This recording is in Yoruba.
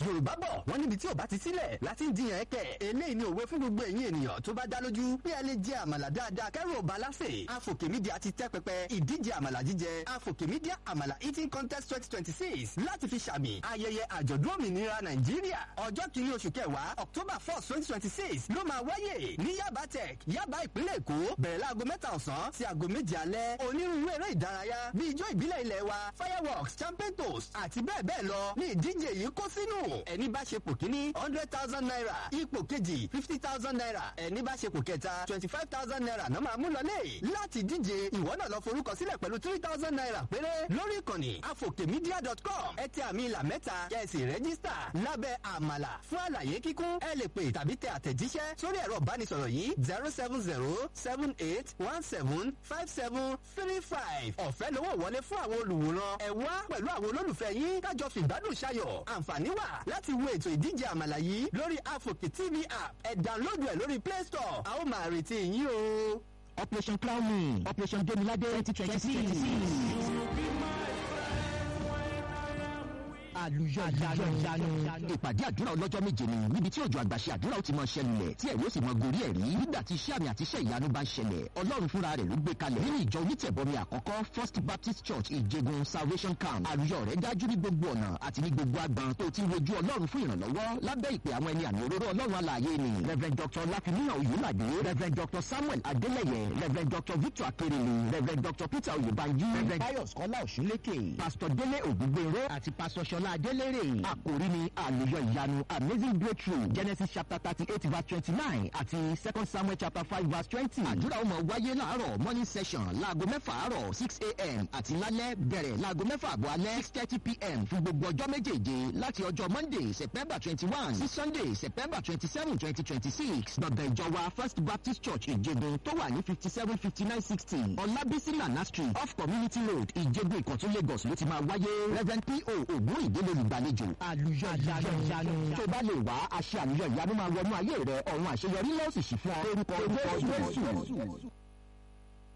yorùbá bọ̀ wọ́n níbi tí ò bá ti sílẹ̀ láti ń jiyàn ẹ̀kẹ́ eléyìí ni òwe fún gbogbo ẹ̀yin ènìyàn tó bá dá lójú pé ẹ lè jẹ àmàlà dáadáa kẹ́rù ọba lásè àfòkè mídíà ti tẹ́ pẹpẹ ìdíje àmàlà jíjẹ àfòkè mídíà àmàlà eating contest twenty twenty six láti fi ṣàmì ayẹyẹ àjọ̀dún òmìnira nàìjíríà ọjọ́ kìíní oṣù kẹwàá october four twenty twenty six ló máa wáyè ní yaba tech yaba ìpínlẹ̀ èkó bẹ̀rẹ̀ láago mẹ́ta ọ̀sán sí aago méje alẹ́ onírúurú eré ìdárayá bíi ijó ìbílẹ̀ ilẹ̀ wa fireworks champion toast àti bẹ́ẹ̀ bẹ́ẹ̀ lọ ní ìdíje yìí kó sínú ẹni bá ṣe pò kíní hundred thousand naira ipò kejì fifty thousand naira ẹni bá ṣe pò kẹta twenty five thousand naira náà máa mú lọlé láti díje ìwọ náà lọ forúkọ sílẹ̀ pẹ̀lú three thousand naira péré lórí ìkànnì afokemedia.com ẹ tẹ àmì ìlà mẹ́ta kẹ́sì rẹ́gísítà lábẹ́ àmàlà fún àlàyé kíkún ẹ lè pè tàbí tẹ àtẹ̀jíṣẹ́ sórí ẹ̀rọ ìbánisọ̀rọ̀ yìí zero seven zero seven eight one seven five seven three five ọ̀fẹ́ lówó wọlé fún àwọn olùwòran ẹ wá pẹ̀lú àwọn olólùfẹ́ yín kájọ fìgbádùn ṣayọ̀ àǹfààní wà láti wo ètò ìdíje àmàlà yìí lórí afoke tv app ẹ download ẹ lórí play store a ó máa retí yín o. operation crown me operation demilade twenty twenty six. àlùyọ ìyanu ìyanu. ìpàdé àdúrà ọlọ́jọ́ méje ni níbi tí òjò àgbàṣe àdúrà ó ti mọ ṣẹlẹ̀ tí ẹ̀rí ó sì mọ gorí ẹ̀rí nígbà tí iṣẹ́ àmì àti iṣẹ́ ìyanu bá ń ṣẹlẹ̀ ọlọ́run fúnra rẹ̀ ló gbé kalẹ̀ nínú ìjọ onítẹ̀bọmi àkọ́kọ́ first baptist church ìjẹgun salvation camp àlùyọ rẹ̀ dájú ní gbogbo ọ̀nà àti ní gbogbo agbọn tó ti wojú ọlọ́run fún ìrànlọ́wọ́ lábẹ́ ìpè àwọn ẹni àmì òróró ọlọ́run alààyè ni rev dr lakimiya oyulade rev dr samuel adeleye rev dr victor akerele rev dr peter oyebanji rev pius kọ́lá òṣùlékè pastor délé ògúngbèrò àti pastor ṣọlá adélèrè àkòrí ni àlùyọ ìyanu amazing breakthrough genesis chapter thirty eight verse twenty nine àti second samuel chapter five verse twenty. àdúrà ó máa wáyé láàárọ̀ morning session láago mẹ́fà àárọ̀ six a.m. àti lálẹ́ bẹ̀rẹ̀ láago mẹ́fà àbọ̀ alẹ́ six thirty p.m. fún gbogbo ọjọ́ méjèèje láti ọjọ́ monday september twenty one sí sunday september twenty seven twenty twenty six gbọ̀ngàn ìjọba first baptist church ìjẹgun tó wà ní fifty seven fifty nine sixty ọlábísí nana street off community road ìjẹgun ìkọ̀tún lagos ló ti máa wáyé reverend po ògún ìdílé olùgbàlejò àlùyọ ìyanu tó bá lè wá àṣẹ àlùyọ ìyanu máa wọnú ayé rẹ ọ̀run àṣeyọrí lọ́sì sí fún ọ lórúkọ jésù.